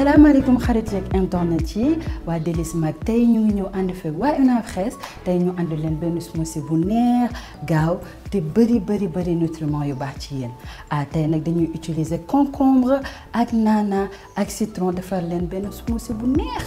salaamaaleykum xarit yeeg internet yi waa Délices Mag tey ñu ngi ñëw ànd fekk waa Una Fraise tey ñu ànd leen benn smoothie bu neex gaaw te bëri bëri bëri nutriments yu baax ci yéen ah tey nag dañuy utiliser concombre ak nana ak citron defar leen benn smoothie bu neex.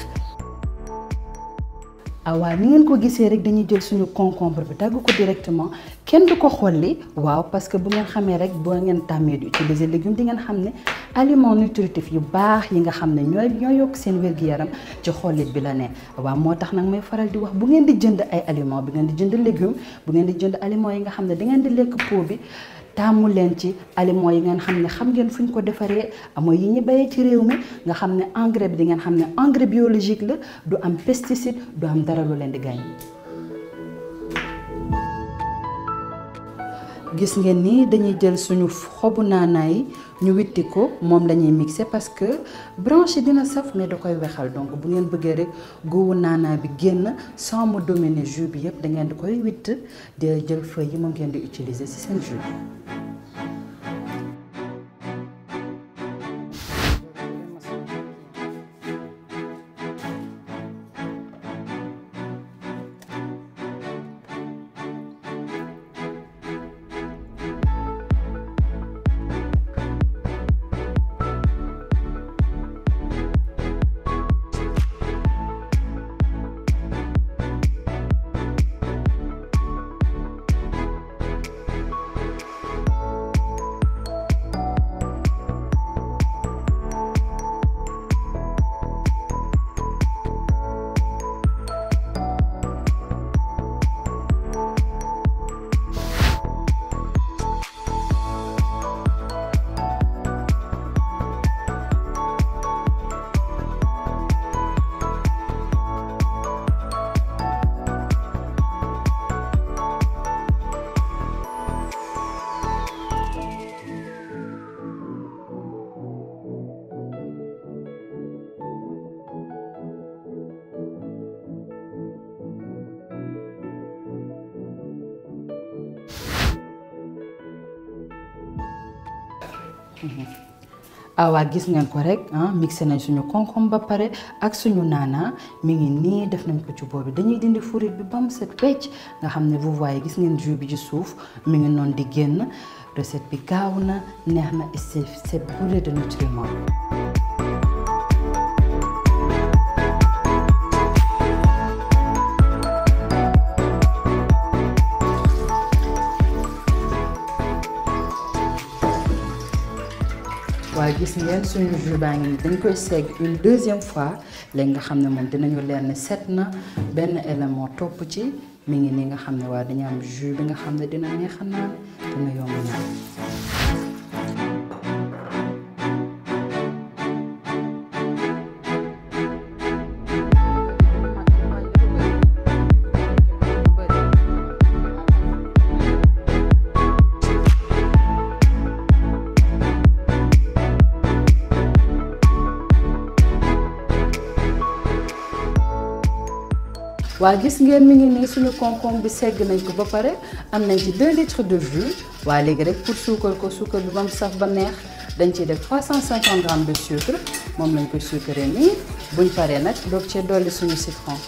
ah waaw ni ngeen ko gisee rek dañuy jël suñu concombre bi dagg ko directement kenn du ko xolli waaw parce que bu ngeen xamee rek boo ngeen tàmmee di utiliser légumes di ngeen xam ne aliments nutritifs yu baax yi nga xam ne ñooy ñoo yokk seen wér-gu-yaram ci xollit bi la ne waaw moo tax nag may faral di wax bu ngeen di jënd ay aliments bu ngeen di jënd légumes bu ngeen di jënd aliments yi nga xam ne da ngeen di lekk pot bi taamu leen ci aliments yi ngeen xam ne xam ngeen fu ñu ko defaree mooy yi ñu bayee ci réew mi nga xam ne engrais bi di ngeen xam ne engrais biologique la du am pesticide du am dara lu leen di gaañ. gis ngeen ni dañuy jël suñu xobu naanaa yi ñu witti ko moom lañuy mixé parce que branche dina saf mais da koy wexal donc bu ngeen bëggee rek góowu naanaa bi génn sans mu dominer jus bi yëpp da ngeen di koy witt di jël feuille yi moom ngeen di utiliser ci seen jus. ah waa gis ngeen ko rek ah mixé nañ suñu concombre ba pare ak suñu naana mi ngi nii def nañ ko ci boobu dañuy dindi furit bi ba mu set pecc nga xam ne vous voyez gis ngeen jus bi ci suuf mi ngi noonu di génn recette bi gaaw na neex na et c'est c'est bourré de nutriments. waaye gis ngeen suñu jus baa ngi nii dañ koy segg une deuxième fois léegi nga xam ne moom dinañu leer ne set na benn élément topp ci mi ngi nii nga xam ne waa dañu am jus bi nga xam ne dina neex a naan dina yomb naan waa gis ngeen mi ngi nii suñu concombre bi segg nañ ko ba pare am nañ ci 2 litres de jus waa léegi rek pour suukar ko suukar bi ba mu saf ba neex dañ ciy def 350 grammes de sucre moom lañ koy sucré nii buñ paree nag doog cee dolli suñu citron.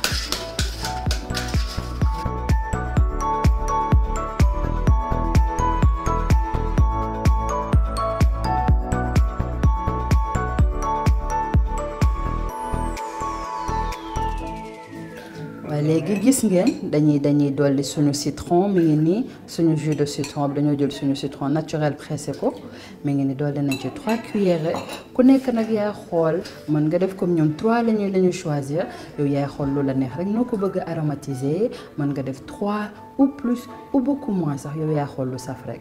waaye léegi gis ngeen dañuy dañuy dolli suñu citron mi ngi nii suñu jus de citron bi dañoo jël suñu citron naturel pressé ko mi ngi ni dolli nañ ci 3 cuillères ku nekk nag yaa xool mën nga def comme ñoom 3 lañuy la ñu choisir yow yaay xool lu la neex rek noo ko bëgg a aromatiser mën nga def 3 ou plus ou beaucoup moins sax yow yaa xool lu saf rek.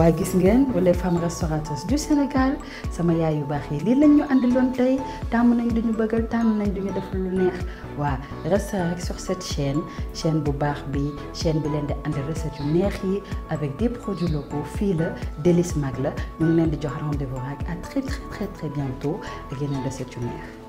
waaye gis ngeen les femmes restauratrices du Sénégal sama yaay yu baax yi lii lañ ñu andiloon tey tàmm nañ duñu bëggal tàmm nañ duñu def lu neex waa restez rek sur cette chaîne chaîne bu baax bi chaîne bi leen di andi recette yu neex yi avec des produits locaux fii la Délices Mag la ñu ngi leen di jox rendez-vous rek à très très très très bientôt ak yeneen recette yu neex